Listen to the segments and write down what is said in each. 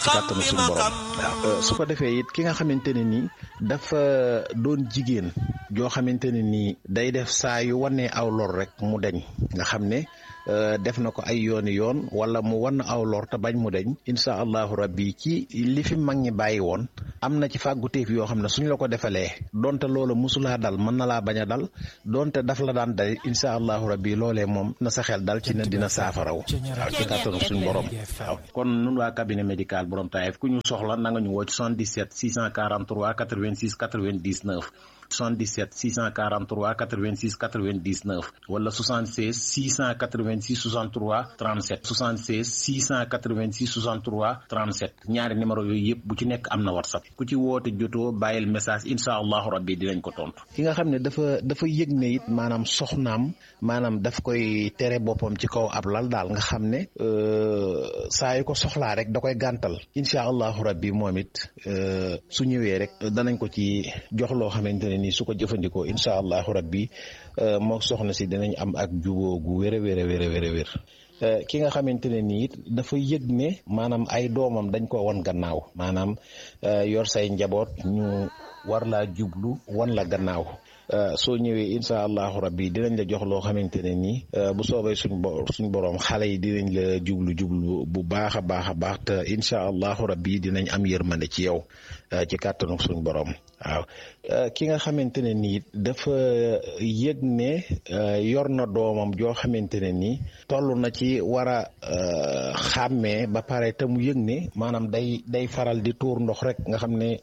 ci kàttanu suñu borom waaw su ko defee it ki nga xamante ne nii dafa doon jigéen joo xamante ne nii day def saa yu wanee aw lor rek mu deñ nga xam ne def na ko ay yooni yoon wala mu wan aw lor te bañ mu deñ incha allahu rabbi ci li fi mag ñi bàyyi woon am na ci fàgguteef yoo xam ne suñ la ko defalee donte loola musulaa dal mën na laa bañ a dal donte daf la daan dal incha allahu rabbi loolee moom na sa xel dal ci ne dina saafaraw waaw ci kàttanu suñ borom waaw kon nun waa cabinet médical borom Taïf ku ñu soxla na nga ñu woo ci 77 643 86 99 77 643 86 99 wala 76 686 63 37 76 686 63 37 ñaari numéro yooyu yëpp bu ci nekk am na whatsapp ku ci woote jotoo bàyyil message incha allahu rabbi dinañ ko tontu. ki nga xam ne dafa dafa yëg ne it maanaam soxnaam maanaam daf koy tere boppam ci kaw ab lal daal nga xam ne saa yu ko soxlaa rek da koy gàntal incha allahu rabbi moom it su ñëwee rek danañ ko ci jox loo xamante ne nii su ko jëfandikoo incha allahu rabbi moo soxna si dinañ am ak juboo gu wér a wér a wér a wér a wér ki nga xamante ne nii it dafa yëg ne maanaam ay doomam dañ ko wan gannaaw maanaam yor say njaboot ñu war laa jublu wan la gannaaw soo ñëwee incha allahu rabbi dinañ la jox loo xamante ne nii bu soobee suñ bo suñ borom xale yi dinañ la jublu jublu bu baax a baax a baax te incha allahu rabbi dinañ am yërmande ci yow ci kàttanu suñ borom waaw ki nga xamante ne nii dafa yëg ne yor na doomam joo xamante ne nii toll na ci war a xàmmee ba pare te mu yëg ne maanaam day day faral di tuur ndox rek nga xam ne.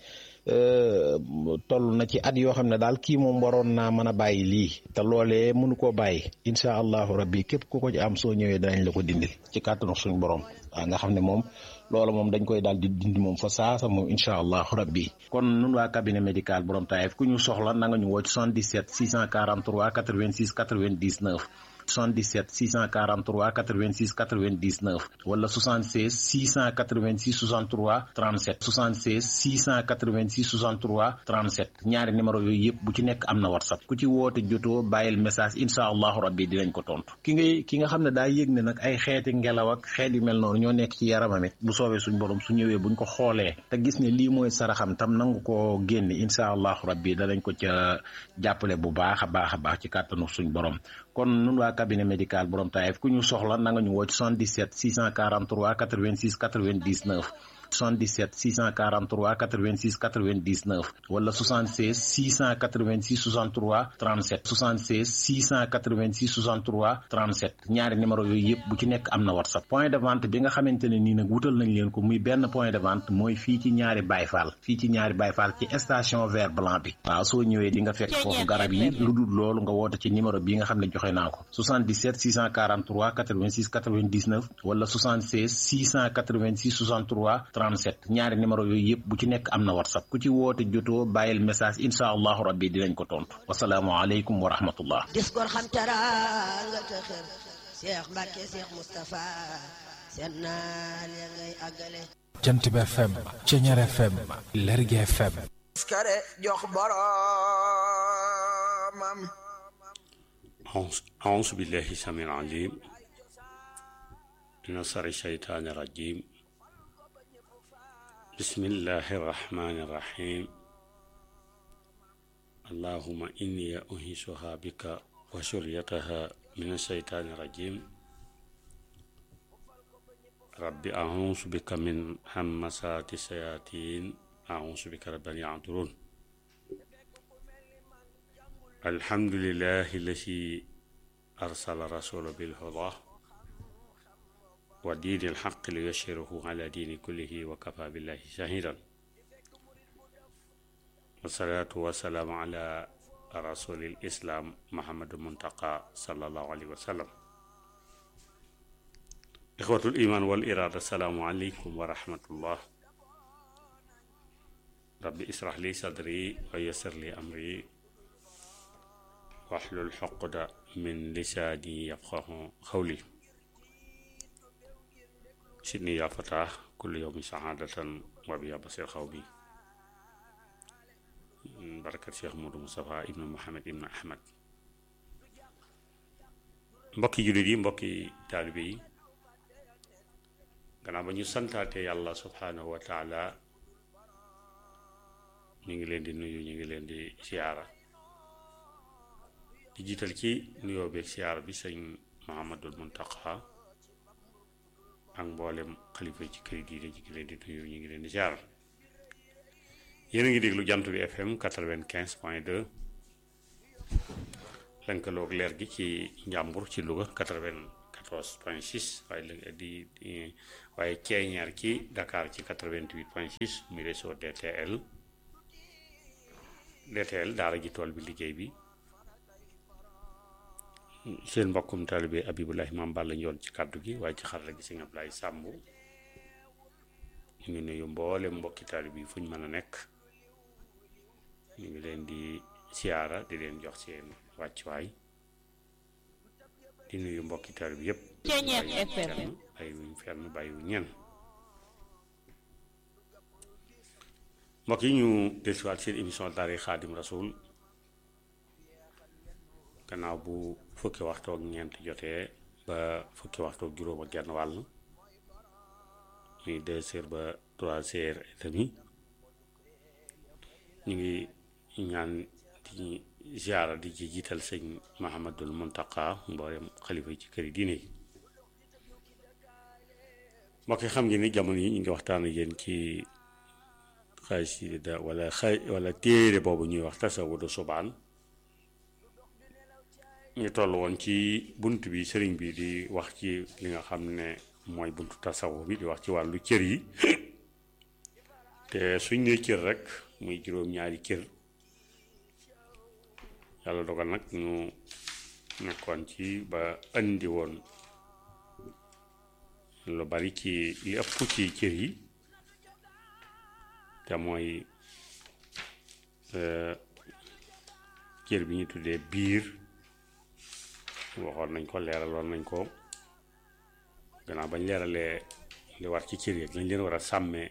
toll na ci at yoo xam ne daal kii moom waroon naa mën a bàyyi lii te loolee mënu koo bàyyi incha allahu rabbi képp ku ko ci am soo ñëwee danañ la ko dindil ci kàttanu suñu borom waaw nga xam ne moom loola moom dañ koy daal di dindi moom fa saasa moom incha allahu rabbi kon nun waa cabinet médical borom Taïf ku ñu soxla na nga ñu woo ci 77 643 86 99 77 643 86 99 wala 76 686 63 37 76 686 63 37 ñaari numéro yooyu yëpp bu ci nekk am na whatsapp ku ci woote jotoo bàyyil message incha allahu rabbi dinañ ko tontu ki ngay ki nga xam ne daa yëg ne nag ay xeeti ngelaw ak xeet yu mel noonu ñoo nekk ci yaramam it bu soobee suñ borom su ñëwee buñ ko xoolee te gis ne lii mooy saraxam tam nangu ko génne incha allahu rabbi danañ ko ca jàppale bu baax a baax a baax ci kàttanu suñ borom kon nun waa cabinet médical borom Taïf ku ñu soxla na nga ñu woo ci 77 643 86 99 77 643 86 99 wala 76 686 63 37 76 686 63 37 ñaari numéro yooyu yëpp bu ci nekk am na whatsapp point de vente bi nga xamante ne nii nag wutal nañ leen ko muy benn point de vente mooy fii ci ñaari bayfaal fii ci ñaari bayfaal ci station vert blanc bi waaw soo ñëwee di nga fekk foofu garab yi lu dul loolu nga woote ci numéro bi nga xam ne joxe naa ko 77 643 86 99 wala 76 686 63 37 ñaari numéro yooyu yëpp bu ci nekk am na whatsapp ku ci woote jotoo bàyyil message incha allahu rabbi dinañ ko tontu wasalaamualeykum wa rahmatullah dis gor xam teraanga te xër Cheikh Mbacke Cheikh Moustapha seen naal ya ngay àggale jant bi FM Ceñeer FM Lergui FM skare jox boromam أعوذ بالله السميع العليم من شر الشيطان الرجيم بسم الله الرحمن الرحيم اللهم إني أهيسها بك وشريتها من الشيطان الرجيم رب أعوذ بك من همسات الشياطين أعوذ بك رب أن يعذرون الحمد لله الذي أرسل رسول بالهدى ودين الحق ليشهره على دين كله وكفى بالله شهيدا والصلاة والسلام على رسول الإسلام محمد المنتقى صلى الله عليه وسلم إخوة الإيمان والإرادة السلام عليكم ورحمة الله ربي اسرح لي صدري ويسر لي أمري واحلل حقد من لساني يفقه قولي سيدني يا فتاة كل يوم سعادة وبيا بصير خوبي بركة شيخ مودو مصطفى ابن محمد ابن أحمد mbokki jullit yi mbokki taalibe yi gannaaw ba ñu santaate yàlla subhanahu wa taala ñu ngi leen di nuyu ñu ngi leen di siyaara di jiital ci nuyoo beeg siyaara bi sëñ Muhammadul Muntaqa ak mboolem xalifa ci kër diine ñu ngi leen di nuyu ñu ngi leen di siyaara yéen a ngi déglu jant bi FM quatre-vingt-quinze point deux lënkaloog leer gi ci njàmbur ci Louga quatre-vingt-quatorze point six waaye di waaye ceeñeer ci Dakar ci quatre-vingt-huit point six muy réseau DTL DTL daara ji tool bi liggéey bi seen mbokkum taalibe Abibulahi Maam Balla Njoon ci kàddu gi waaye ci xarala gi si nga Ablaay Sàmb ñu ngi nuyu mboole mbokki taalibe yi fu ñu mën a nekk ñu ngi leen di siyaara di leen jox seen wàccuwaay di nuyu mbokki taalibe bi yépp ay wuñ fenn bàyyi wu ñen mbokk yi ñu dellusiwaat seen émission daara xaadim rasul gannaaw bu fukki waxtu ak ñeent jotee ba fukki waxtu ak juróom ak genn wàll muy deux heures ba trois heures et demi ñu ngi ñaan di ziara di ci jiital sëñ Mahamadul Muntaqa mboolem xalifa yi ci këri diine yi mbokk yi xam ngeen ni jamono yi ñu ngi waxtaan ak yéen ci xasida wala xay wala téere boobu ñuy wax tasawudu subaan ñu toll woon ci bunt bi sëriñ bi di wax ci li nga xam ne mooy buntu tasawuf bi di wax ci wàllu cër yi te suñ ne cër rek muy juróom-ñaari cër yàlla dogal nag ñu nekkoon ci ba andi woon lu bari ci li ëpp ci cër yi te mooy cër bi ñu tuddee biir waxoon nañ ko leeraloon nañ ko gannaaw bañ leeralee li war ci cër yi lañ leen war a sàmmee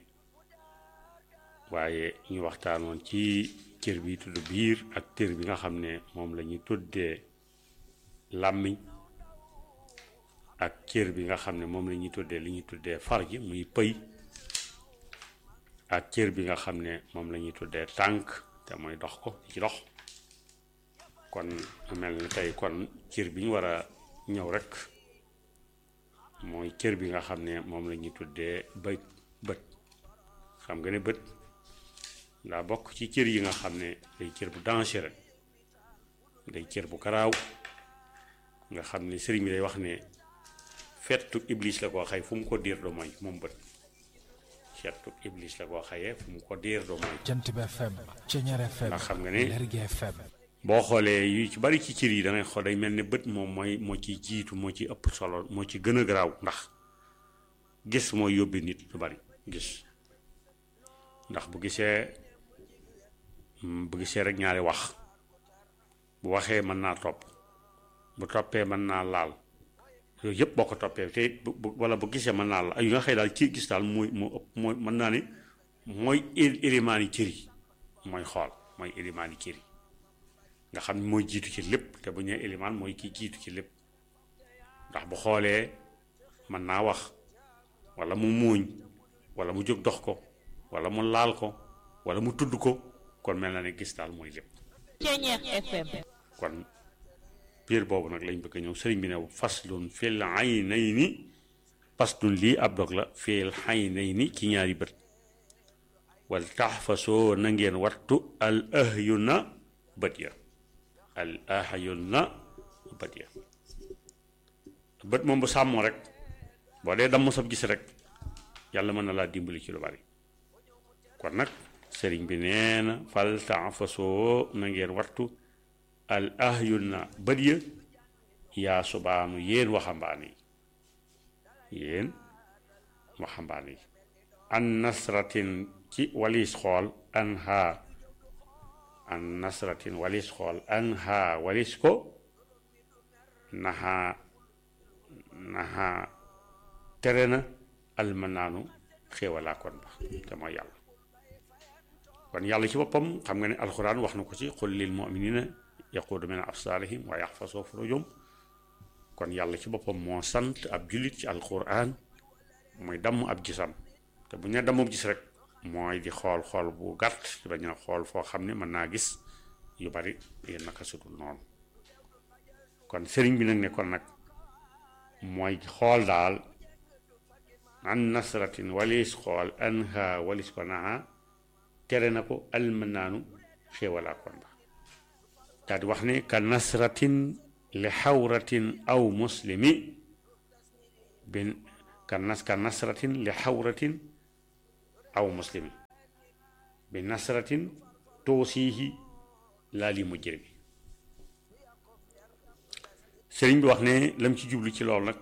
waaye ñu waxtaanoon ci cër bi tudd biir ak cër bi nga xam ne moom la ñuy tuddee làmmiñ ak cër bi nga xam ne moom la ñuy tuddee li ñuy tuddee farji muy pëy ak cër bi nga xam ne moom la ñuy tuddee tànk te mooy dox ko ci dox kon mel ni tey kon cër bi ñu war a ñëw rek mooy cër bi nga xam ne moom la ñuy tuddee bët bët xam nga ne bët daa bokk ci cër yi nga xam ne day cër bu dangereux day cër bu garaaw nga xam ne sëriñ bi day wax ne fettu iblis la koo xay fu mu ko diir do mooy moom bët fettu iblis la koo xayee fu mu ko diir do mooy jant bi FM Ceñeer FM ndax xam nga ne Lergui FM boo xoolee yu ci bari ci cër yi da ngay xool day mel ne bët moom mooy moo ci jiitu moo ci ëpp solo moo ci gën a garaaw ndax gis mooy yóbbi nit lu bari gis ndax bu gisee bu gisee rek ñaari wax bu waxee mën naa topp bu toppee mën naa laal yooyu yëpp boo ko toppee te bu wala bu gisee mën naa laal ay yu nga xëy daal ci gis daal mooy moo ëpp mooy mën naa ne mooy élimaani cër yi mooy xool mooy élimaani cër yi nga xam ne mooy jiitu ci lépp te bu ñëwee élimaan mooy ki jiitu ci lépp ndax bu xoolee mën naa wax wala mu muuñ wala mu jóg dox ko wala mu laal ko wala mu tudd ko kon mel na ne gis daal mooy lépp Ceñeer FM kon piir boobu nag lañ bëgg a ñëw sëriñ bi ne faslun fil aynayni faslun lii ab dog la fil aynayni ci ñaari bët wal taxfasoo na ngeen wattu al ahyuna bët ya al ahyuna bët ya bët moom bu sàmmoo rek boo dee damm sab gis rek yàlla mën na laa dimbali ci lu bari kon nag sëriñ bi nee na fal taxfasoo na ngeen wattu al ahyuna bët ya yaa subaanu yéen waxambaane yi yéen waxambaane yi an nasratin ci walis xool an haa an nasratin walis xool an haa walis ko naxaa naxaa tere na almanaanu xéewalaa kon ba te mooy yàlla kon yàlla ci boppam xam nga ne alxuraan wax na ko ci qul lil muminina yaquudu min absaarihim wa yaxfasoo furujum kon yàlla ci boppam moo sant ab jullit ci alxuraan mooy damm ab gisam te bu ñu nee dammub gis rek mooy di xool xool bu gàtt di bañ a xool foo xam ne mën naa gis yu bari yéen naka sudul noonu kon sëriñ bi nag ne kon nag mooy xool daal an nasratin walis xool anha walis ko naha tere na ko almanaanu xéewalaa kon ba daal di wax ne ka nasratin li xawratin aw muslimi bin ka nas ka nasratin li xawratin aw muslimi bi nasratin toosiihi laa li mujrimi sëriñ bi wax ne lam ci jublu ci loolu nag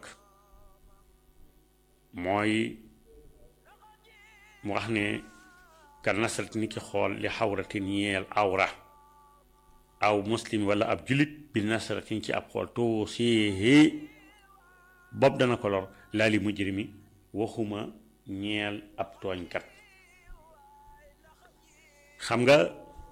mooy mu wax ne ka nasrat ni ki xool li xawratin ñeel awra aw muslim wala ab julit bi nasratin ci ab xool too séehee bopp dana ko lor laa li mujrimi waxuma ñeel ab tooñkat xam nga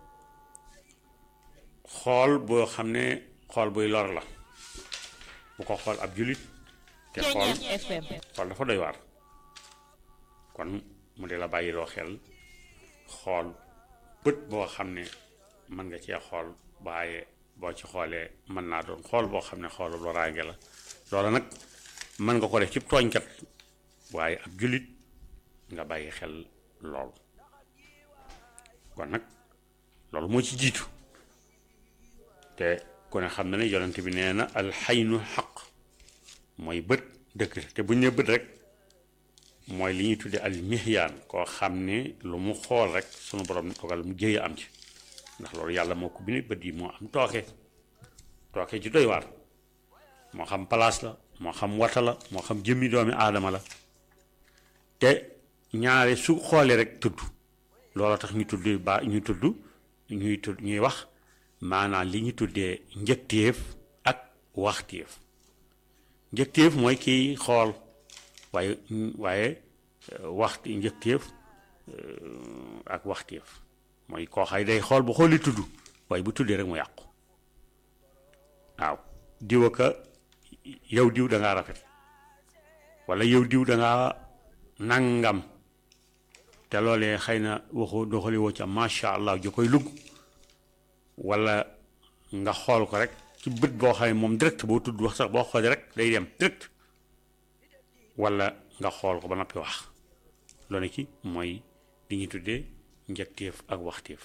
xool boo xam ne xool buy lor la bu ko xool ab julit te xool xool dafa doy waar kon mu de la bàyyiloo xel xool bët boo xam ne mën nga cee xool waaye boo ci xoolee mën naa doon xool boo xam ne xoolu loraange la loola nag mën nga ko def ci tooñkat waaye ab jullit nga bàyyi xel lool kon nag loolu moo ci jiitu te ku ne xam na ne yonent bi nee na alxaynu xaq mooy bët dëkk te bu ñu nee bët rek mooy li ñuy tuddee al mihyaan koo xam ne lu mu xool rek sunu borom dogal mu jëye am ci ndax loolu yàlla moo ko bind bët yi moo am tooke tooke ci doy waar moo xam place la moo xam wata la moo xam jëmmi doomi aadama la te ñaare su xoolee rek tudd loolu tax ñu tudd ba ñu tudd ñuy tudd ñuy wax maanaam li ñu tuddee njëkteef ak waxteef njëkteef mooy kiy xool waaye waaye waxti njëkteef ak waxteef mooy koo xay day xool bu xooli tudd waaye bu tuddee rek mu yàqu waaw diwa ka yow diw da ngaa rafet wala yow diw da ngaa nangam te loolee xëy na waxu doxali woo ca macha allah ju koy lugg wala nga xool ko rek ci bët boo xam ne moom direct boo tudd wax sax boo xoolee rek day dem direct wala nga xool ko ba noppi wax loolu ci mooy li ñuy tuddee njëkteef ak waxteef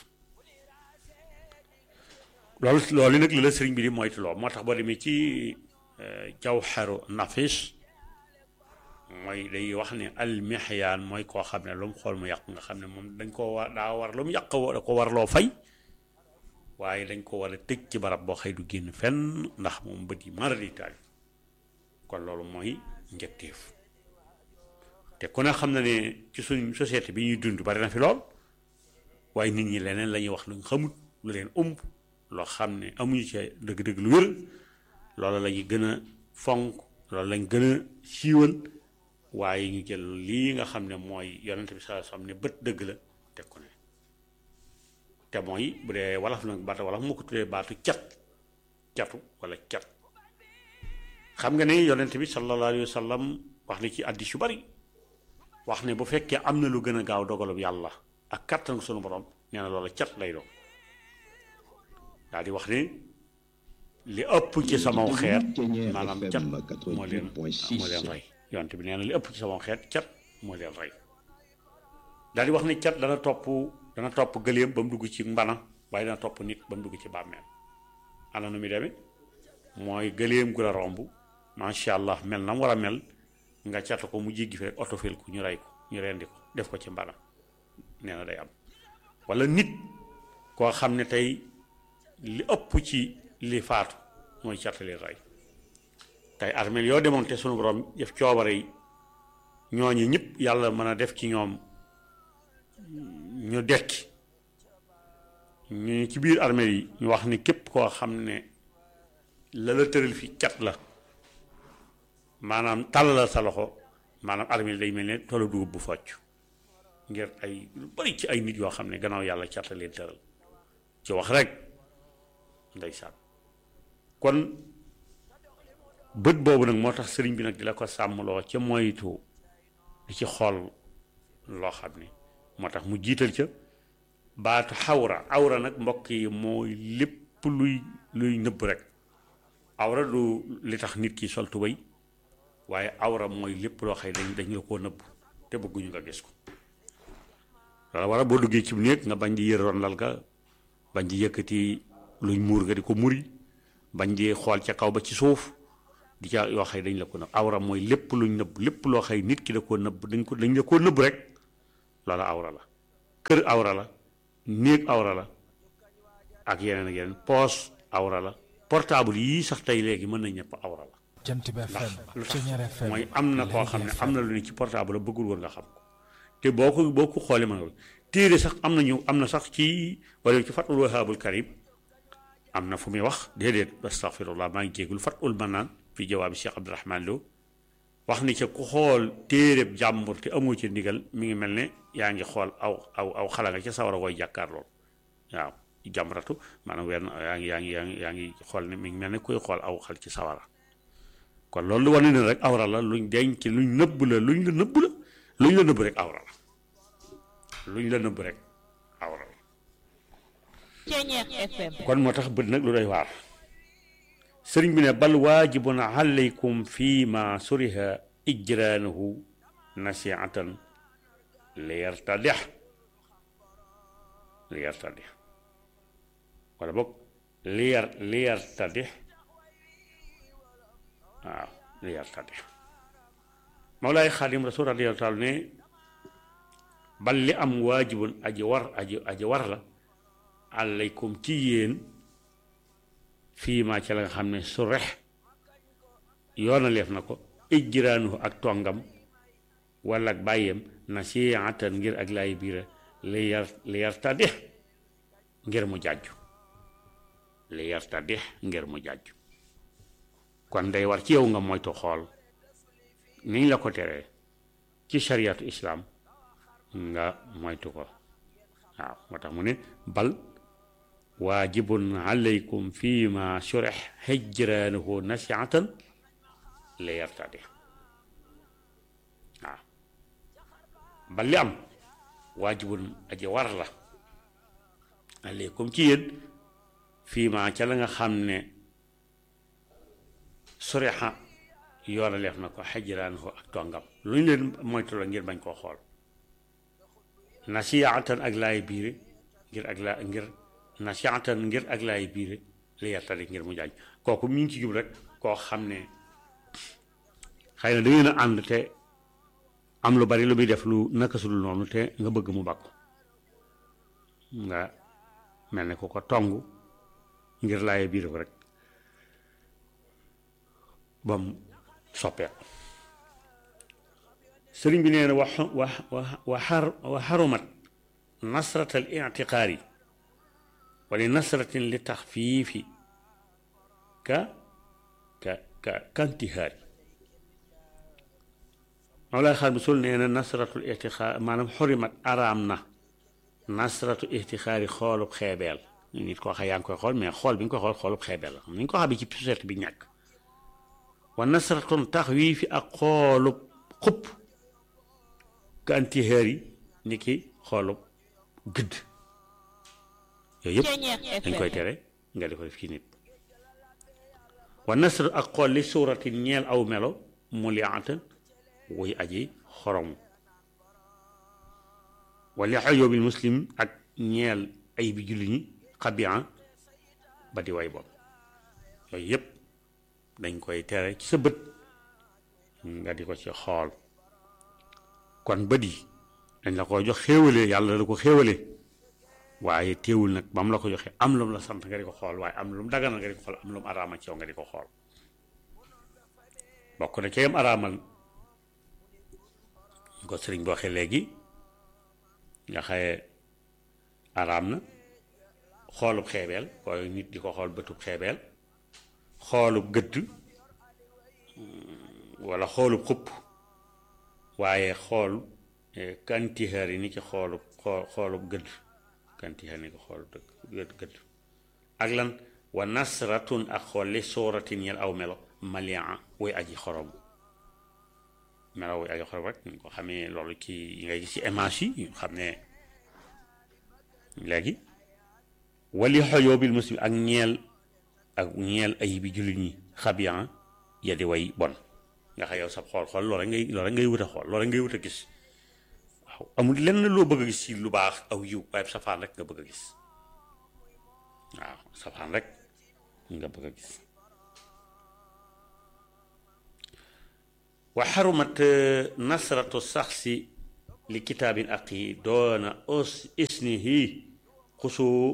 loolu loolu nag li la sëriñ bi di moytuloo moo tax boo demee ci jawharu nafis mooy day wax ne almihyaan mooy koo xam ne lu mu xool mu yàq nga xam ne moom dañ koo war daa war lu mu yàq da ko war loo fay waaye dañ ko war a tëj ci barab boo xëy du génn fenn ndax moom bët yi mara di taal kon loolu mooy njëkteef te ku ne xam na ne ci suñ société bi ñuy dund bari na fi lool waaye nit ñi leneen la ñuy wax luñ xamut lu leen ëmb loo xam ne amuñu ci dëgg-dëgg lu wér loolu la ñuy gën a fonk loolu lañ gën a siiwal waaye ñu jël lii nga xam ne mooy yonent bi saa xam ne bët dëgg la teg ko ne te mooy bu dee wolof nag baata wolof moo ko tuddee baatu cat catu wala cat xam nga ne yonent bi sallallahu alayhi wa sallam wax na ci addis yu bari wax ne bu fekkee am na lu gën a gaaw dogalub yàlla ak kattan sunu borom nee na loola cat lay doon daal di wax ne li ëpp ci sama xeet maanaam cat moo leen moo leen rey yonent bi nee na li ëpp ci sama xeet cat moo leen rey daal di wax ne cat dana topp dana topp gëléem ba mu dugg ci mbana waaye dana topp nit ba mu dugg ci bàmmeel ana nu muy demee mooy gëléem gu la romb macha allah mel na mu war a mel nga catu ko mu jéggi fi rek oto fil ko ñu rey ko ñu rendi ko def ko ci mbana nee na day am wala nit koo xam ne tey li ëpp ci li faatu mooy catali rey tey armeel yoo demoon te sunu borom def coobare yi ñooñu ñëpp yàlla mën a def ci ñoom ñu dekki ñu ci biir armeel yi ñu wax ni képp koo xam ne la la tëral fi cat la maanaam tàllal sa loxo maanaam armeel day mel ne toolu dugub bu focc ngir ay lu bari ci ay nit yoo xam ne gannaaw yàlla cat la leen tëral ci wax rek ndeysaan kon bët boobu nag moo tax sëriñ bi nag di la ko sàmmloo ca moytu di ci xool loo xam ne moo tax mu jiital ca baatu xawra awra nag mbokk yi mooy lépp luy luy nëbb rek awra du li tax nit ki sol tubéy waaye awra mooy lépp loo xëy dañ dañ la koo nëbb te bëgguñu nga gis ko wala wala boo duggee ci néeg nga bañ di yëroon lal ga bañ di yëkkati luñ muur nga di ko muri bañ di xool ca kaw ba ci suuf di ca yoo xëy dañ la ko nëbb awra mooy lépp luñ nëbb lépp loo xëy nit ki da koo nëbb dañ ko dañ la koo nëbb rek loola awra la kër awra la néeg awra la ak yeneen ak yeneen poos awra la portable yii sax tey léegi mën na ñëpp awra la jant bi FM lu tax Ceñeer FM mooy am na koo xam ne am na lu ne ci portable bëggul woon nga xam ko te boo ko boo ko xoolee mën nga ko téere sax am na ñu am na sax ci wala ci fatul wahaabul karim am na fu muy wax déedéet astaghfirullah maa ngi jéegul fatul manaan fi jawaabi Cheikh Abdourahman Lo wax ni ca ku xool téereb jàmbur te amoo ci ndigal mi ngi mel ne yaa ngi xool aw aw aw xala nga ca sawara koy jàkkaar lool waaw jàmbaratu maanaam wenn yaa ngi yaa ngi yaa ngi yaa ngi xool ne mi ngi mel ne kuy xool aw xal ci sawara kon loolu wane ne rek awra la luñ denc luñ nëbb la luñ la nëbb la luñ la nëbb rek awra la luñ la nëbb rek awra la Ceñeer FM kon moo tax bët nag lu doy waar sëriñ bi ne bal waajibun alaykum fi ma suriha ijraanuhu nasiatan li yartadix li yartadix wala boog li yar li yartadix waaw li yartadix Mawlaay Xaadim Rasul radiyallaahu taala ne bal li am waajibun aji war aji aji war la alaykum ci yéen fii maa ca la nga xam ne su rex yoonaleef na ko ijjiraanuhu ak tongam wala ak bàyyeem nasiihatan ngir ak laay biira li yar li yartadix ngir mu jàjju li yartadix ngir mu jàjju kon day war ci yow nga moytu xool niñ la ko teree ci shariatu islaam nga moytu ko waaw moo tax mu ne bal waajibun alaykum fi ma surex hijraanuhu nasiatan li yartadi waaw bal li am waajibun aji war la alaykum ci yéen fii ma ca la nga xam ne surexa yoona leef na ko hijraanuhu ak tongam lu ñu leen moytu la ngir bañ koo xool nasiatan ak laay biire ngir ak laa ngir nasiatan ngir ak laay biire li yartadi ngir mu jaaj kooku mi ngi ci jub rek koo xam ne xëy na da ngeen a ànd te am lu bari lu muy def lu naka sudul noonu te nga bëgg mu bakku nga mel ne ku ko tong ngir laay biire ko rek ba mu soppeeku sëriñ bi nee na wa wa wa xar wa xarumat nasrat al ictiqaari wala nasratin li taxfiifi ka ka ka kantihaari Mawlaay xaar bi sul nee na nasratul ictiqaar maanaam xurimat araam na nasratu ictiqaari xoolub xeebeel nit koo xam yaa ngi koy xool mais xool bi nga koy xool xoolub xeebeel la ni ñu ko xam ci société bi ñàkk wa nasratun taxwiifi ak xoolub xupp ka antihaar yi ni ki xoolub gëdd yooyu yëpp dañ koy tere nga di ko def ci nit wa nasr ak xool li suuratin ñeel aw melo mu liatan wuy aji xorom wala xayoobil muslim ak ñeel ay bi julli ñi xabian ba di way bon yooyu yëpp dañ koy tere ci sa bët nga di ko ci xool kon bët yi dañ la ko jox xéewalee yàlla la ko xéewalee waaye teewul nag ba mu la ko joxee am lu mu la sant nga di ko xool waaye am lu mu daganal nga di ko xool am lu mu araamal ci yow nga di ko xool bokk na ca yam araamal ñu ko sëriñ bi waxee léegi nga xaye araam na xoolub xeebeel waaye nit di ko xool bëtub xeebeel xoolub gëdd wala xoolub xupp waaye xool kantixeer yi ni ci xoolub xoolub gëdd kantixeer ni ko xoolub dëgg gëdd ak lan wa nasratun ak xool li sooratin yel aw melo malia way aji xorom melaw ay xol rek ñu ko xamee loolu ci yi ngay gis ci image yi ñu xam ne léegi wali xoyoo bil muslim ak ñeel ak ñeel ay bi jullit ñi xabiyan ya di way bon nga xam yow sab xool xool loolu rek ngay loolu rek ngay wut a xool loolu rek ngay wut a gis waaw amul lenn loo bëgg a gis ci lu baax aw yiw waaye safaan rek nga bëgg a gis waaw safaan rek nga bëgg a gis wa xarumat nasratu saxsi li kitaabin aqi doona os isnihi xusoo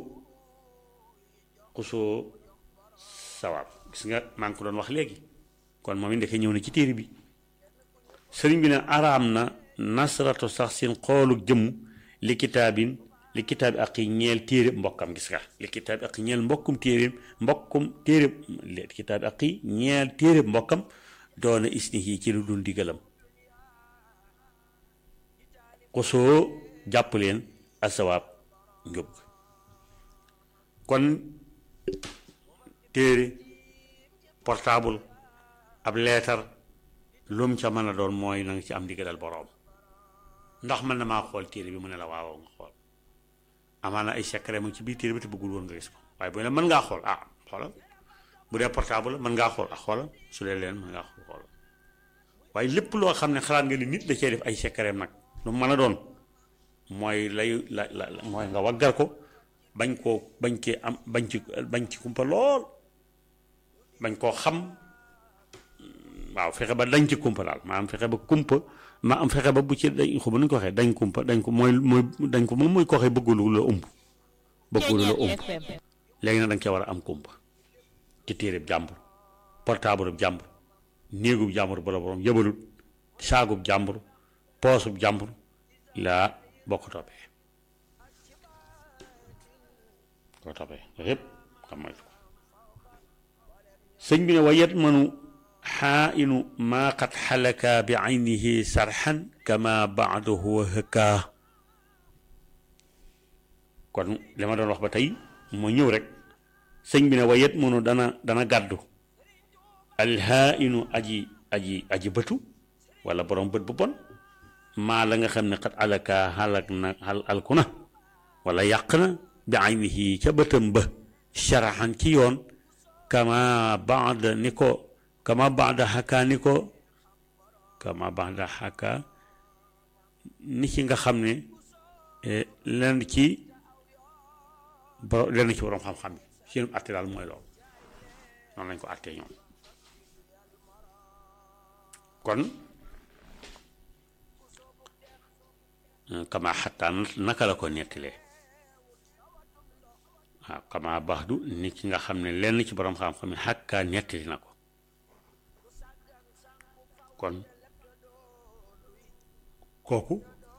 xusoo sawaab gis nga maa ngi ko doon wax léegi kon moom it ndeke ñëw na ci téere bi sëriñ bi ne araam na nasratu saxsin xoolu jëmm li kitaabin li kitaabi aqi ñeel téere mbokkam gis nga li kitaabi aqi ñeel mbokkum téere mbokkum téere li kitaabi aqi ñeel téere mbokkam doona isnihi ci lu dul digalam xusoo jàpp leen asawaab njub kon téere portable ab leetar lum ca mën a doon mooy na nga ci am digalal boroom ndax mën na maa xool téere bi mu ne la waawoo nga xool amaana ay secret mu ci biir téere bi te bëggul woon nga gis ko waaye bu ne mën ngaa xool ah xoolal bu dee portable mën ngaa xool ah xoolal su dee leen mën ngaa xool xoolal waaye lépp loo xam ne xalaat nga ni nit da cee def ay secret nag lu mën a doon mooy lay la la mooy nga waggar ko bañ koo bañ cee am bañ ci bañ ci kumpa lool bañ koo xam waaw fexe ba dañ ci kumpa daal maanaam fexe ba kumpa ma am fexe ba bu ci dañ xaw ma nu ñu ko waxee dañ kumpa dañ ko mooy mooy dañ ko moom mooy ko waxee bëggulu la ëmb bëggulu la ëmb léegi nag da nga cee war a am kumpa ci téereb jàmbur portable jàmbur néegub jàmbur bala borom yëbalut saagub jàmbur poosub jàmbur laa bokk toppee ko toppee yépp xam moytu ko sëñ bi ne wa yet mënu xaa inu maa qad xalaka bi aynihi sarxan kama baadahu wa hëkkaa kon li ma doon wax ba tey moo ñëw rek sëñ bi ne wa yet mënu dana dana gàddu alhaa inu aji aji aji bëtu wala borom bët bu bon maa la nga xam ne xat alaka xalak na xal alku na wala yàq na bi aynihi ca bëtam ba sharaxan ci yoon kama baada ni ko kama baada xaka ni ko kama baada xaka ni ci nga xam ne lenn ci boro lenn ci borom xam-xam yi seen atte daal mooy loolu noonu lañ ko attee ñoom kon kama xattaa naka la ko nettalee waaw kama baax du nit ki nga xam ne lenn ci borom xam-xam yi xàkkaa nettali na ko kon kooku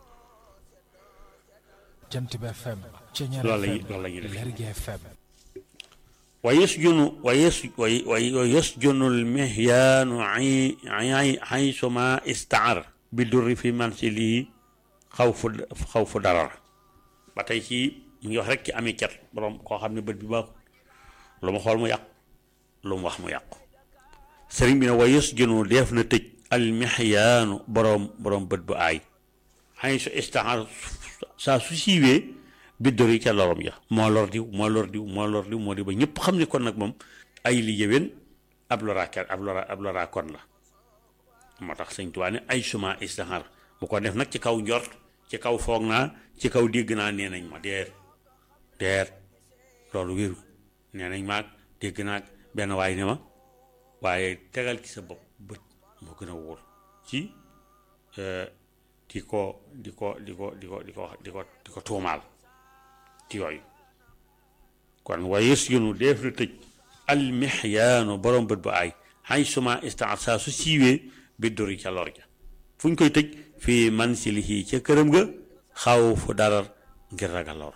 jant bi FM Ceñeer loolu lañu FM loolu la ñuy def Lergui FM wa yasjunu wa yas wa wa yasjunu lmihyaanu ay ay xaysuma istaar bi durri fi mansilihi xaw fu xaw fu darar ba tey ci mu ngi wax rek ci ami cat borom koo xam ne bët bi baaxul lu mu xool mu yàqu lu mu wax mu yàqu sëriñ bi ne wa yasjunu def na tëj almihyaanu borom borom bët bu aay xay su istaar saa su siiwee biddor yi ca lorom ja moo lor diw moo lor diw moo lor diw moo di ba ñëpp xam ne kon nag moom ay li yëwén ab loraakat ab lora ab loraa kon la moo tax sëñ Tuubaa ne ay suma istihar bu ko def nag ci kaw njort ci kaw foog naa ci kaw dégg naa nee nañ ma deer deer loolu wéru nee nañ maag dégg naa benn waay ne ma waaye tegal ci sa bopp bët moo gën a wóor ci di ko di ko di ko di ko di ko di ko di ko tuumaal ci yooyu kon wayes yunu def na tëj almixyaanu borom bët bu aay xay suma istaat saa su siiwee bi dori ca lor ja fu ñu koy tëj fii mansilihi ca këram ga xaw fu darar ngir ragal lor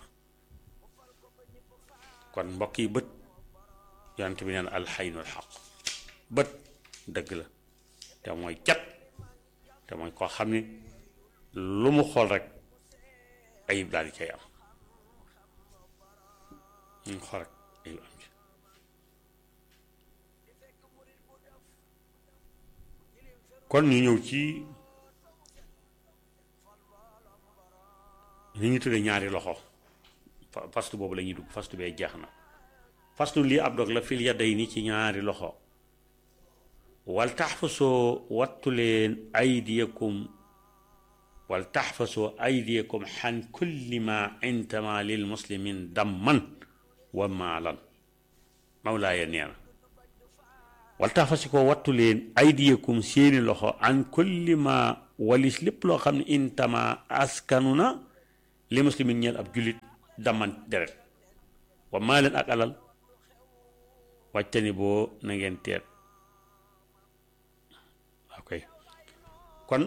kon mbokk yi bët yonent bi neen alxaynul xaq bët dëgg la te mooy cat te mooy koo xam ne lu mu xool rek ayib daal di cay am ñu xool rek ayib am ci kon ñu ñëw ci li ñu tuddee ñaari loxo fa- fastu boobu la ñuy dugg fastu bee jeex na fastu lii ab dog la fil yadayni ci ñaari loxo wal taxfasoo wattu leen aydiyakum wal taxfasoo aydiyakum xan kulli ma intama lil muslimin damman wa maalan mawlaaya nee na wal taxfasi ko wattu leen aydiyakum seeni loxo an kulli ma walis lépp loo xam ne intama askanu na li muslimin ñeel ab jullit damman deret wa maalan ak alal wàccani boo na ngeen teet ok kon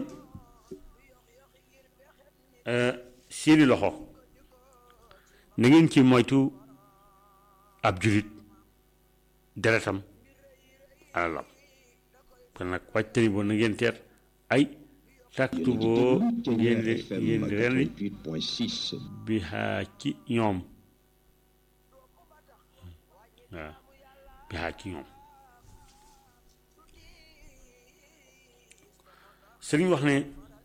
seeni loxo na ngeen ci moytu ab julit deretam alalam kon nag wàccani boo na ngeen teet ay taktu boo ngeen di ngeen di ren bi xaa ci ñoom waaw bi xaa ci ñoom sëriñ wax ne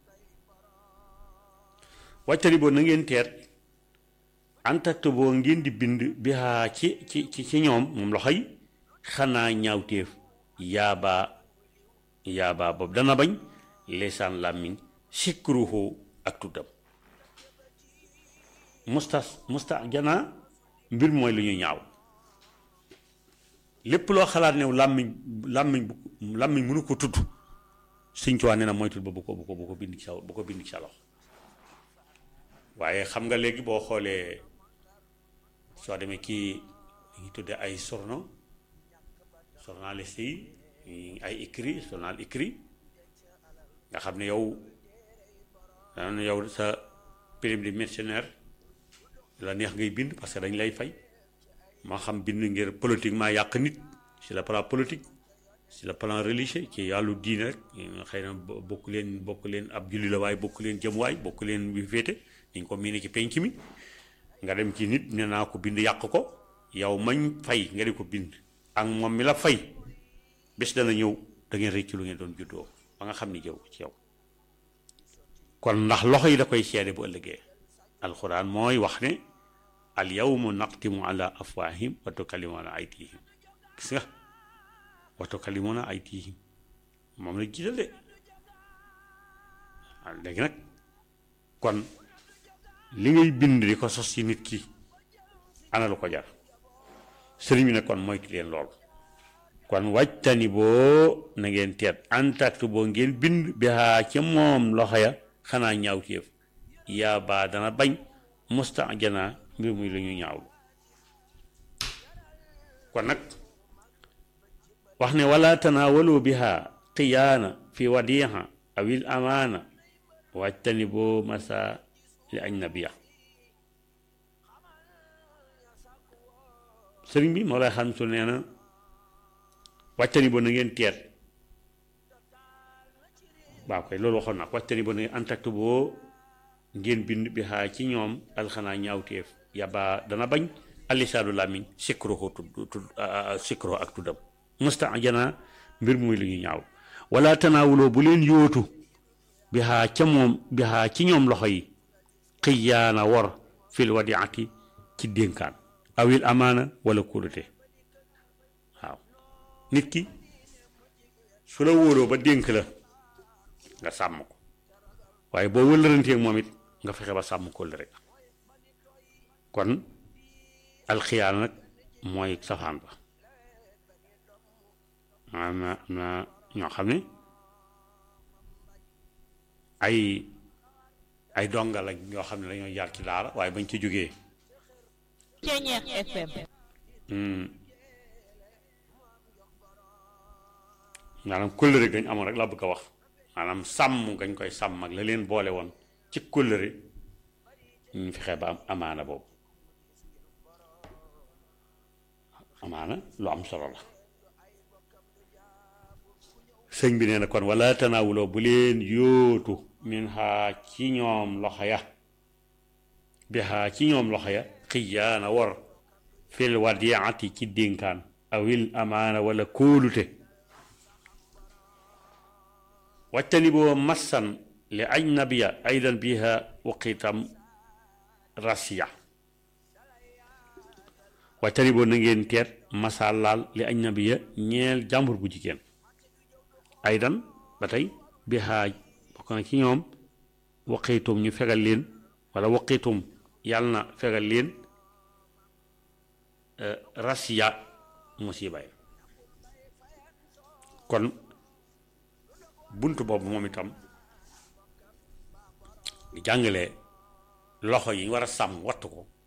wàccani boo na ngeen teet antakte boo ngeen di bind bi xaa ci ci ci ci ñoom moom loxo yi xanaa ñaawteef yaabaa yaabaa boobu dana bañ leesaan làmmiñ sikruhu ak tuddam musta musta janaa mbir mooy lu ñu ñaaw lépp loo xalaat ne làmmiñ làmmiñ bu làmmiñ mënu ko tudd Sëñ Tuubaa nee na moytul ba bu ko bu ko bu ko bind ci sa bu ko bind ci sa loxo waaye xam nga léegi boo xoolee soo demee kii ñu tuddee ay journaux journaliste yi ay écrit journal écrit nga xam ne yow dana yow sa prime de mercenaire la neex ngay bind parce que dañ lay fay moo xam bind ngir politiquement yàq nit sur le plan politique sur le plan religieux ci yàllu diine rek xëy na bokk leen bokk leen ab julli la waaye bokk leen jëm waay bokk leen bi féete dañ ko miine ci penc mi nga dem ci nit ne naa ko bind yàq ko yow mañ fay nga di ko bind ak moom mi la fay bés dana ñëw da ngeen rëcc lu ngeen doon juddoo ba nga xam ni jëw ci yow kon ndax loxo yi da koy seede bu ëllëgee alxuraan mooy wax ne al yawma naqtimu ala afwahim wa tukallimuna aydihim gis nga wa tukallimuna aydihim moom la jiital de waaw léegi nag kon li ngay bind di ko sos ci nit ki ana lu ko jar sëriñ bi ne kon moytu leen lool kon wàjtani boo na ngeen teet antact boo ngeen bind bi haa ca moom loxo ya xanaa ñaawteef yaa baa dana bañ mustajana mbir muy lu ñu ñaawlu kon nag wax ne wala tanaawalu biha qiyaana fi wadiha awil amaana wàjtani boo masa li ajnabiya sëriñ bi moo lay xam su nee na wàccani bo na ngeen teet waaw koy loolu waxoon naa ko wàccani bo na ngeen antact boo ngeen bind bi xaa ci ñoom alxanaa ñaawteef yabaa dana bañ alisaadu làmmiñ sikruhu tudd tudd sikruhu ak tuddam musta jana mbir muy lu ñu ñaaw wala tanaawuloo bu leen yóotu bi xaa ca moom bi xaa ci ñoom loxo yi xiyaana wor fil wadiati ci dénkaan awil amaana wala kóolute waaw nit ki su la wóoroo ba dénk la nga sàmm ko waaye boo wëllëranteeg moom it nga fexe ba sàmm ko la rek kon alxiyaana nag mooy safaan ba am na am na ñoo xam ne ay ay donga lañ ñoo xam ne dañoo jaar ci daara waaye bañ ci jógee Ceñeex FM maanaam kóllëre gañ amoon rek laa bëgg a wax maanaam sàmm gañ koy sàmm ak la leen boole woon ci kóllëre ñu fexe ba am amaana boobu amaana lu am solo la sëñ bi nee na kon wala tanaawuloo bu leen yóotu min xaa ci ñoom loxo ya bi xaa ci ñoom loxo ya xiyaana wor fil wadiati ci dénkaan awil amaana wala kóolute wajtani boo massan li ajnabiya aydan biha waqitam rasiya wa tariboo na ngeen teet masalaal li ajnabiya ñeel jàmbur bu jigéen aydan ba tey bi xaaj bokk na ci ñoom waqiitum ñu fegal leen wala waqiitum yàlla na fegal leen rasiya musiba yi kon bunt boobu moom itam di jàngale loxo yi war a sàmm wattu ko